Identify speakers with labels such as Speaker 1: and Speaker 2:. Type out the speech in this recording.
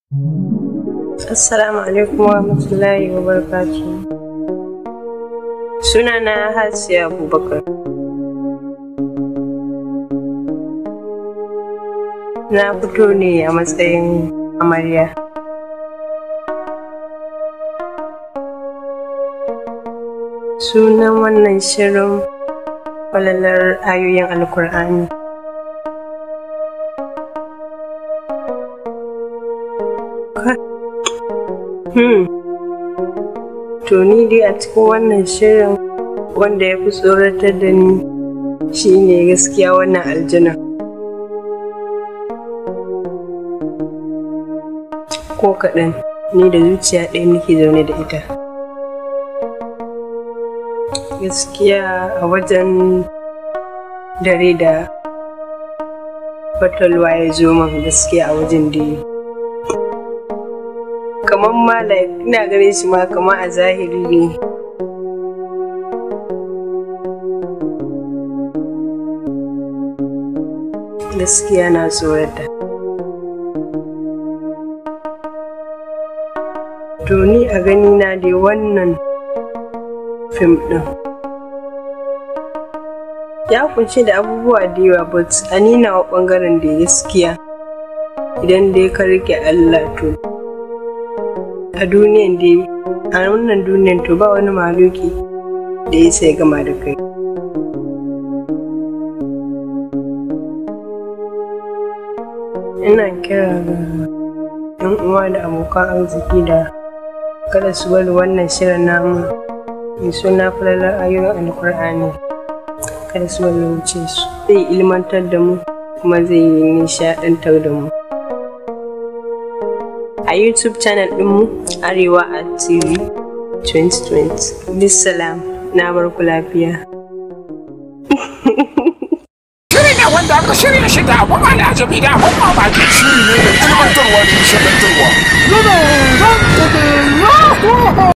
Speaker 1: Assalamu alaikum wa rahmatullahi wa barakatuh. Sunana Hasiya Abubakar. Na fito ne a matsayin amarya. Sunan wannan shirin falalar ayoyin Alkur'ani. Hmm. To ni dai a cikin wannan shirin wanda ya fi tsoratar da ni shine gaskiya wannan aljina. Ko kaɗan ni da zuciya ɗaya nake zaune da ita. Gaskiya a wajen dare da fatalwa ya zo min gaskiya a wajen da kamar ma ina ganin shi ma kamar a zahiri ne gaskiya na tsorata to ni a gani na dai wannan fim ɗin ya kunshi da abubuwa da yawa but a nina wa ɓangaren da gaskiya idan dai ka rike Allah to a duniyan dai a wannan duniyan to ba wani maluki da ya sai gama da kai ina kira ga yan uwa da abokan arziki da kada su bari wannan shirin namu mai suna falalar ayoyin alkur'ani kada su bari wuce su zai ilmantar da mu kuma zai yi nishaɗantar da mu a YouTube channel ɗinmu Arewa a TV 2020. Bisalam na barku lafiya.
Speaker 2: Shiri ne wanda aka shirya shi da abun al'ajabi da abun mamaki.
Speaker 3: Shiri ne mai ilmantarwa da nishaɗantarwa.
Speaker 2: Yana zan